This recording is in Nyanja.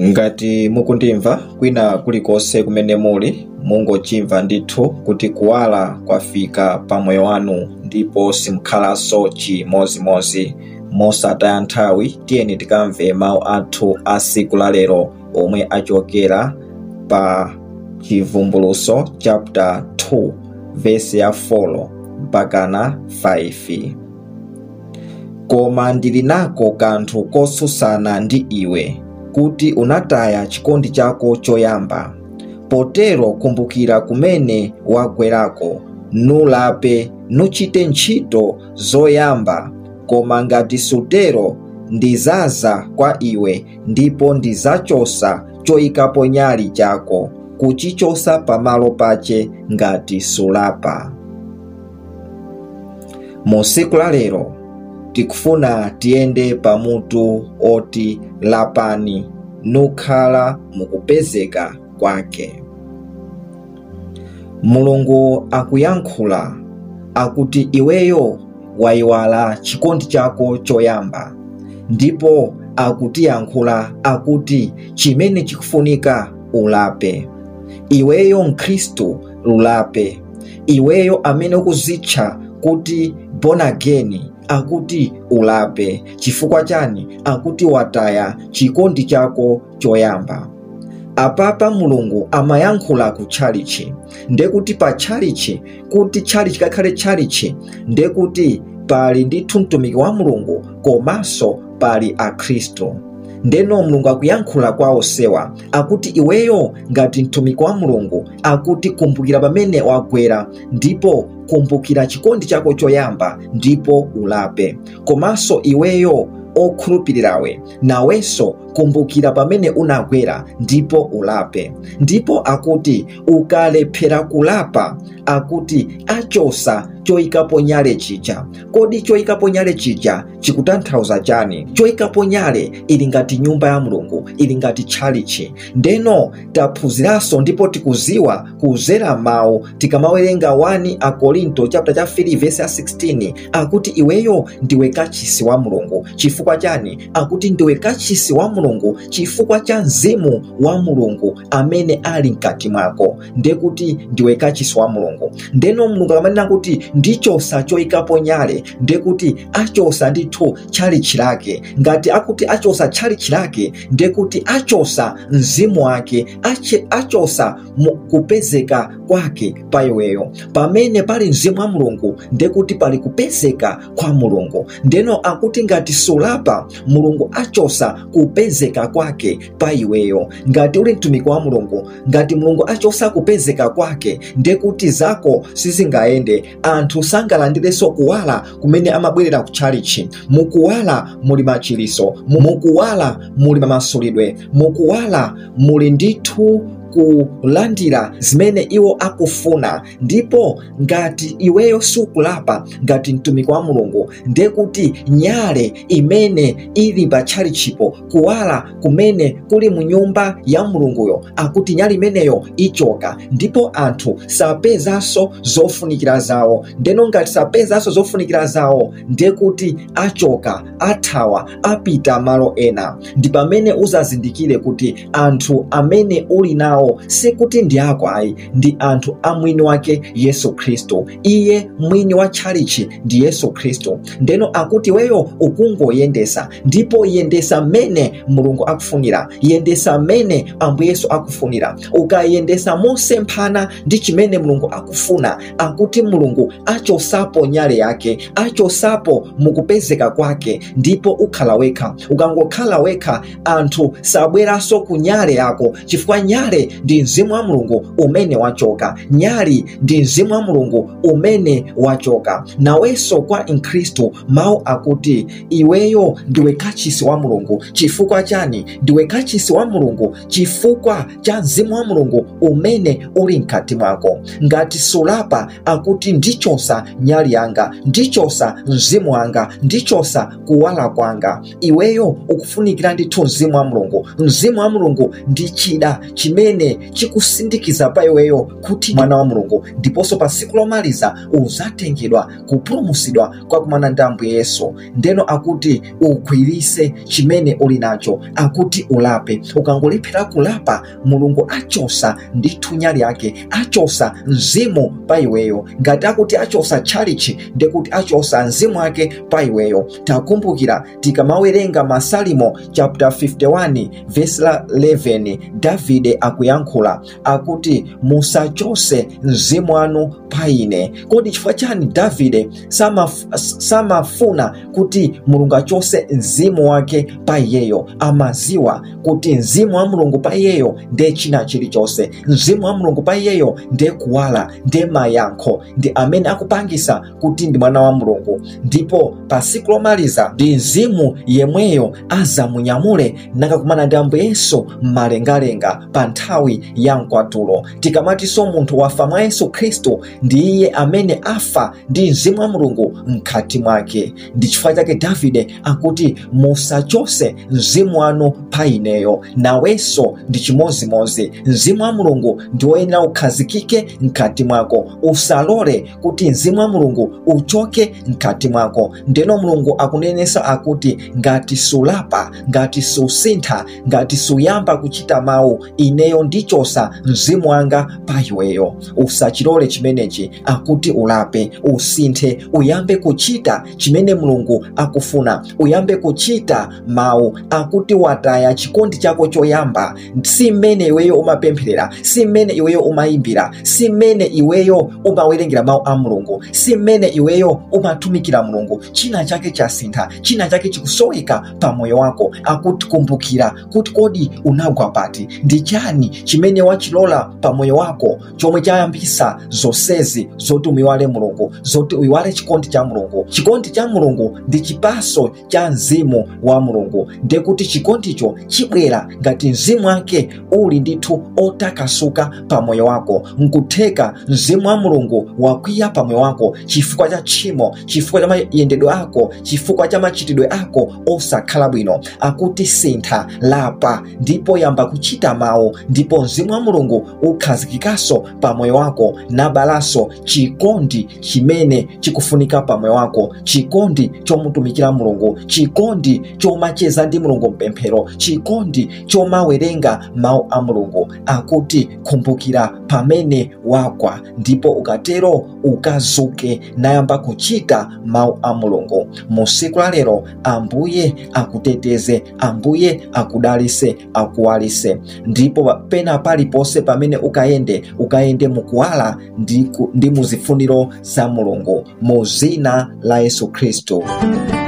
ngati mukundimva kwina kulikonse kumene muli mungochimva ndithu kuti kuwala kwafika pa moyo wanu ndipo simukhalanso chimozimozi mosataya nthawi tiyeni tikamve mawu athu a siku la lero omwe achokera pa chivumbuluso chapter 2 vesi ya 4 mpakana 5 koma ndili nako kanthu kotsutsana ndi iwe kuti unataya chikondi chako choyamba potero kumbukira kumene wagwerako nulape nuchite ntchito zoyamba koma ngati sutero ndizaza kwa iwe ndipo ndizachosa choyikapo nyali chako kuchichosa pamalo pache ngati sulapa mu siku la lero tikufuna tiyende pamutu oti lapani nukhala mukupezeka kwake mulungu akuyankhula akuti iweyo wayiwala chikondi chako choyamba ndipo akutiyankhula akuti chimene chikufunika ulape iweyo mkhristu ulape iweyo amene ukuzitcha kuti born again akuti ulape chifukwa chani akuti wataya chikondi chako choyamba apapa mulungu amayankhula ku tchalichi ndekuti pa tchalichi kuti tchalichi kakhale tchalichi ndekuti pali ndithu mtumiki wa mulungu komanso pali akhristu ndeno mulungu akuyankhula kwa osewa akuti iweyo ngati mtumiki wa mulungu akuti kumbukira pamene wagwera ndipo kumbukira chikondi chako choyamba ndipo ulape komanso iweyo okhulupirirawe nawenso kumbukira pamene unagwera ndipo ulape ndipo akuti ukalephera kulapa akuti achosa choyikapo nyale chija kodi choyikapo nyale chija chikutanthauza chani choyikapo nyale ili ngati nyumba ya mulungu ili ngati tchalichi ndeno taphunziranso ndipo tikuziwa kuzera mawu tikamawerenga 1 akorinto chapter cha 3 verse ya 16 akuti iweyo ndiwe kachisi wa mulungu chifukwa chani akuti ndiwe kachisi wa mulungu chifukwa cha mzimu wa mulungu amene ali mkati mwako ndekuti ndiwe kachisi wa mulungu ndeno mulungu akamanena kuti ndichosa choyikapo nyale ndekuti achosa ndithu tchalichi lake ngati akuti achosa tchalichi lake ndekuti achosa mzimu wake ache, achosa kupezeka kwake pa iweyo pamene pali mzimu wa mulungu ndekuti pali kupezeka kwa mulungu ndeno akuti ngati sulapa mulungu achosa kupezeka kwake pa iweyo ngati uli mtumiki wa mulungu ngati mulungu achosa kupezeka kwake ndekuti zako sizingayende anthu sangalandirenso kuwala kumene amabwerera ku tchalichi mukuwala muli machiliso mukuwala muli mamasulidwe mukuwala muli ndithu kulandira zimene iwo akufuna ndipo ngati iweyo sukulapa ngati mtumiki wa mulungu ndekuti nyale imene ili pa tchalichipo kuwala kumene kuli mu nyumba ya mulunguyo akuti nyale imeneyo ichoka ndipo anthu sapezanso zofunikira zawo ndeno ngati sapezanso zofunikira zawo ndekuti achoka athawa apita malo ena ndi pamene uzazindikire kuti anthu amene uli nawo nawo sikuti ndi ako ayi ndi anthu a mwini wake yesu khristu iye mwini wa tchalichi ndi yesu khristu ndeno akuti weyo ukungoyendesa ndipo yendesa mmene mulungu akufunira yendesa mmene ambuye yesu akufunira ukayendesa mosemphana ndi chimene mulungu akufuna akuti mulungu achosapo nyale yake achosapo mukupezeka kwake ndipo ukhala wekha ukangokhala wekha anthu sabweranso ku nyale yako chifukwa nyale ndi mzimu wa mulungu umene wachoka nyali ndi mzimu wa mulungu umene wachoka nawenso kwa mkhristu mawu akuti iweyo ndiwe kachisi wa mulungu chifukwa chani ndiwe kachisi wa mulungu chifukwa cha mzimu wa mulungu umene uli mkati mwako ngati sulapa akuti ndichosa nyali yanga ndichosa mzimu wanga ndichosa kuwala kwanga iweyo ukufunikira ndithu mzimu wa mulungu mzimu wa mulungu ndi chida chimene chimene chikusindikiza pa iweyo kuti mwana wa mulungu ndiponso pa tsiku lomaliza uzatengedwa kupulumutsidwa kwakumana ndi ambuye yesu ndeno akuti ugwirise chimene uli nacho akuti ulape ukangolephera kulapa mulungu achosa ndi thunya lyake achosa mzimu pa iweyo ngati akuti achosa tchalichi ndikuti achosa mzimu wake pa iweyo takumbukira tikamawerenga masalimo chapter 51 verse la 11 davide akuyankhula akuti musachose mzimu wanu pa ine kodi chifukwa chani davide samaf- samafuna kuti mulungu achose mzimu wake pa iyeyo amaziwa kuti mzimu wa mulungu pa iyeyo ndiye china chilichonse mzimu wa mulungu pa iyeyo ndiye kuwala ndiye mayankho ndi amene akupangisa kuti ndi mwana wa mulungu ndipo pa tsiku lomaliza ndi mzimu yemweyo azamunyamule nakakumana ndi ambuye yesu mmalengalenga pa nthawi ya mkwatulo tikamatinso munthu wafa mwa yesu khristu ndi iye amene afa ndi mzimu wa mulungu mkhati mwake ndi chifukwa chake davide akuti musachose mzimu wanu pa ineyo nawenso ndi chimozimozi mzimu wa mulungu ndi woyenera ukhazikike mkhati mwako usalole kuti mzimu wa mulungu uchoke mkhati mwako ndeno mulungu akunenesa akuti ngati sulapa ngati susintha ngati suyamba kuchita mawu ineyo ndichosa mzimu wanga pa iweyo usachilole chimenechi akuti ulape usinthe uyambe kuchita chimene mulungu akufuna uyambe kuchita mawu akuti wataya chikondi chako choyamba si mmene iweyo umapempherera si mmene iweyo umayimbira si mmene iweyo umawerengera mawu a mulungu si mmene iweyo umatumikira mulungu china chake chasintha china chake chikusoweka pa moyo wako akuti kumbukira kuti kodi unagwa pati ndi chani chimene wachilola pa moyo wako chomwe chayambisa zonsezi zoti umiwale mulungu zoti uyiwale chikondi cha mulungu chikondi cha mulungu ndi chipaso cha mzimu wa mulungu ndiye kuti chikondicho chibwera ngati mzimu wake uli ndithu otakasuka pa moyo wako nkutheka mzimu wa mulungu wakwiya pa moyo wako chifukwa cha tchimo chifukwa cha mayendedwe ako chifukwa cha machitidwe ako osakhala bwino akuti sintha lapa ndipo yamba kuchita mawu ndipo mzimu wa mulungu ukhazikikanso pa moyo wako nabalaso chikondi chimene chikufunika pa moyo wako chikondi chomutumikira mulungu chikondi chomacheza ndi mulungu mpemphero chikondi chomawerenga mawu a mulungu akuti kumbukira pamene wagwa ndipo ukatero ukazuke nayamba kuchita mawu a mulungu mu siku la lero ambuye akuteteze ambuye akudalise akuwalise ndipo pena paliponse pamene ukayende ukayende mukuwala ndi, ku- ndi muzifuniro za mulungu mu zina la yesu khristu